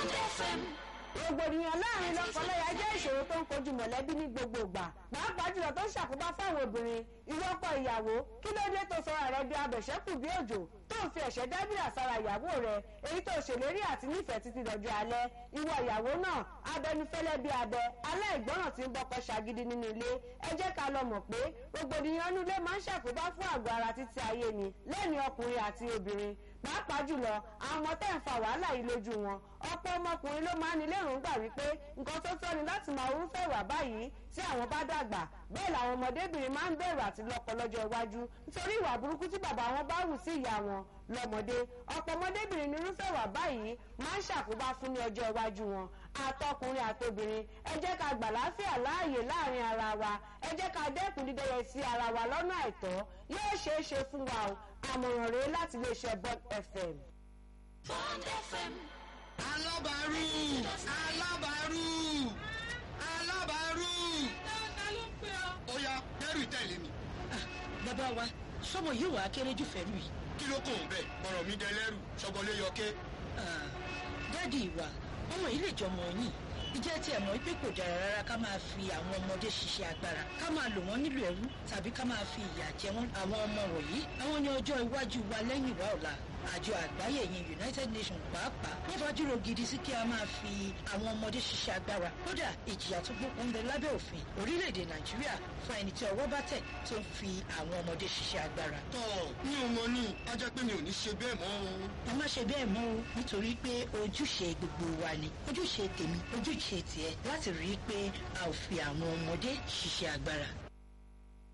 rògbòdìyàn láàrin lọ́kọláya jẹ́ ìṣòro tó ń kojú mọ̀lẹ́bí ní gbogbo ìgbà pàápàá jùlọ tó ń ṣàkóbá fáwọn obìnrin ìwọ́pọ̀ ìyàwó kí ló dé tó sọra rẹ di abẹ̀ṣẹ́kù bí òjò tó ń fi ẹ̀ṣẹ́ dábìrà sára ìyàwó rẹ èyí tó ṣèlérí àti nífẹ̀ẹ́ títí dọjọ́ alẹ́ ìwọ ìyàwó náà abẹnifẹ́lẹ́ bí abẹ aláìgbọràn tí ń bọ́kọ ṣagídí nínú ilé ẹ jẹ́ ká lọ mọ̀ pé rògbòdìyàn inú ilé máa ń ṣàkóbá fún àgọ́ ara títí ayé ni lẹ́ni ọkùnrin àti obìnrin pàápàá jùlọ àwọn ọmọ tẹ́ ń fa wàhálà yìí lójú wọn ọ̀pọ̀ ọmọkùnrin ló máa ń ní lérògbà wípé nǹkan tó tọ́ ni láti máa orúfẹ́ ìwà báyìí tí àwọn bá dàgbà bẹ́ẹ̀ làwọn ọmọdébìnrin máa ń bẹ̀rù àti lọ́kọ lọ́jọ́ iwájú nítorí ìwà burúkú tí bàbá wọn bá hù sí ìyá wọn lọ́mọdé ọ̀pọ̀ ọmọdébìnrin ní irúfẹ́ ìwà báyìí máa ń ṣàkóbá fún ní ọjọ́ iwájú wọn àtọkùnrin àtobìnrin ẹ jẹ́ ká gbà láfíà láàyè láàrin ara wa ẹ jẹ́ ká dẹ́kun dídẹ́yẹ sí ara wa lọ́nà àìtọ́ yóò ṣeé ṣe fún wa o àmọ̀ràn rèé láti iléeṣẹ́ Bond FM. Bond FM. alábàárù alábàárù alábàárù. ta ló ń pè ọ́. ó yá dẹ́rù tẹ̀lé mi. bàbá wa sọmọ yìí wà á kéré jù fẹ́rù yìí. kí ló kàn ń bẹ̀ ọ̀rọ̀ mi dẹ lẹ́rù ṣọgbọ́lé yọké. dáàdi ìwà ọmọ yìí lè jọmọ yìí ìjẹ́ tí ẹ̀ mọ̀ pé kò dára rárá ká máa fi àwọn ọmọdé ṣiṣẹ́ agbára ká máa lò wọ́n nílò ẹrú tàbí ká máa fi ìyà jẹ wọ́n àwọn ọmọ wọ̀nyí àwọn ní ọjọ́ iwájú wa lẹ́yìn ìwà ọ̀la àjọ àgbáyé yẹn United Nations pàápàá wọ́n fajúro gidi sí kí a máa fi àwọn ọmọdé ṣiṣẹ́ agbára kódà ìjìyà tó gbókun ń bẹ lábẹ́ òfin orílẹ̀-èdè Nàìjíríà fún ẹni tí ọwọ́ bá tẹ̀ tó ń fi àwọn ọmọdé ṣiṣẹ́ agbára. tọ́ mi ò mọ ní a jẹ́ pé mi ò ní ṣe bẹ́ẹ̀ mọ́ o. ẹ má ṣe bẹ́ẹ̀ mọ́ o nítorí pé ojúṣe gbogbo wa ni ojúṣe tèmi ojúṣe tiẹ̀ láti rí i pé a ò fi àwọn ọmọdé ṣiṣẹ́ agbára.